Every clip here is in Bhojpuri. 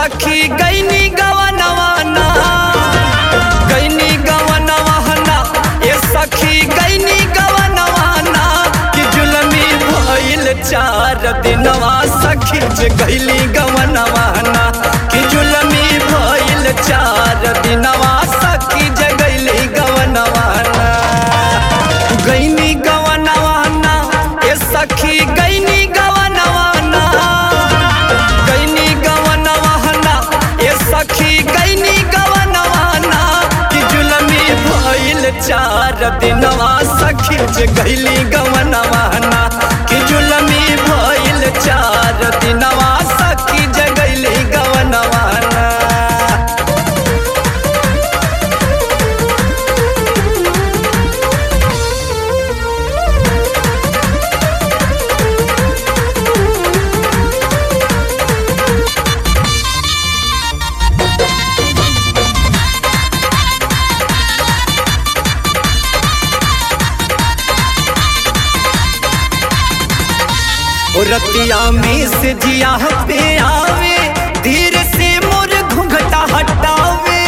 सखी गैनी गवनवाना गैनी गवनवाना ए सखी गैनी गवनवाना कि जुलमी भइल चार दिनवा सखी जे गैली गवनवाना कि जुलमी भइल चार दिनवा सखी जे गैली गवनवाना गैनी गवनवाना ए सखी गैनी गवनवाना गैनी गवनवाना ए सखी गैनी गवनवाना कि जुलमी भइल चार दिनवा सखी जे गैली गवनवाना कि जुलमी भइल चार दिनवा सखी जे गैली गवनवाना ओ रतिया में से जिया पे आवे धीरे से मोर घुंघटा हटावे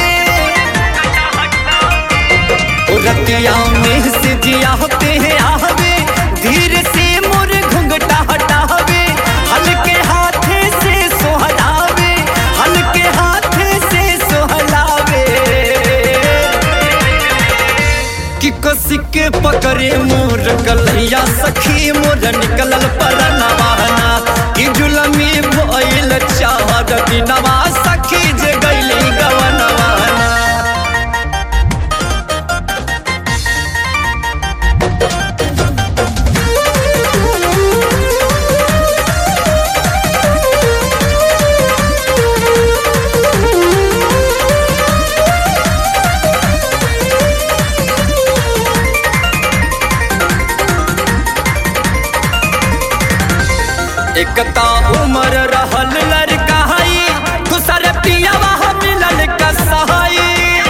ओ रतिया में से जिया पे आवे धीरे से मोर घुंघटा हटावे हल्के हाथे से सोहलावे हल्के हाथे से सोहलावे कि कसी के पकड़े मोर गलैया सखी मोर निकलल पर नवाना कि जुलमी भइल चार दिनवा सखी जे गैली गवनवाना एकता उमर रहल लड़काई दूसर पियावा मिलल कसाई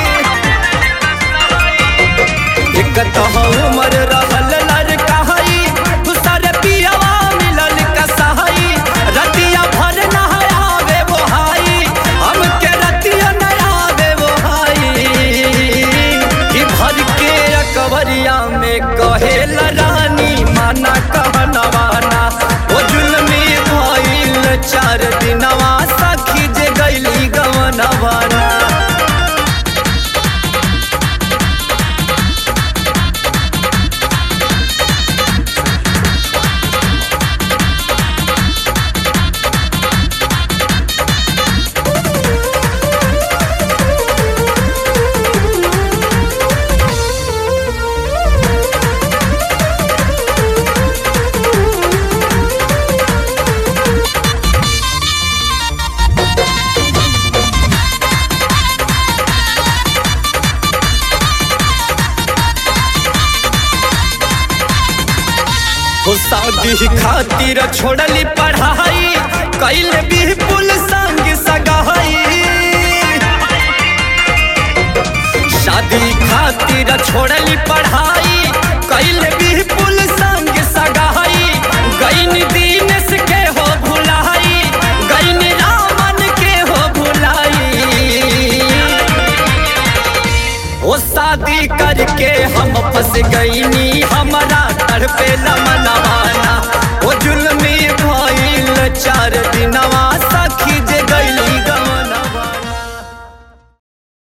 एकता उमर रहल लड़काई दूसर पियावा मिलल कसाई रतिया भर नहावे वो हाई हमके रतिया नहावे वो हाई कि भर के अकबरिया में कहेल रानी माना कहनवाना ओ जुलमी भइल चार दिनवा सखी जे गैली गवनवाना हो शादी खातिर छोड़ली पढ़ाई कैल भी पुल संग सगाई शादी खातिर छोड़ली पढ़ाई कैल भी पुल संग सगाई गैन दीनेश के हो भुलाई गैन रामन के हो भुलाई ओ शादी करके हम फंस गईनी हमारा तड़पे मनवाना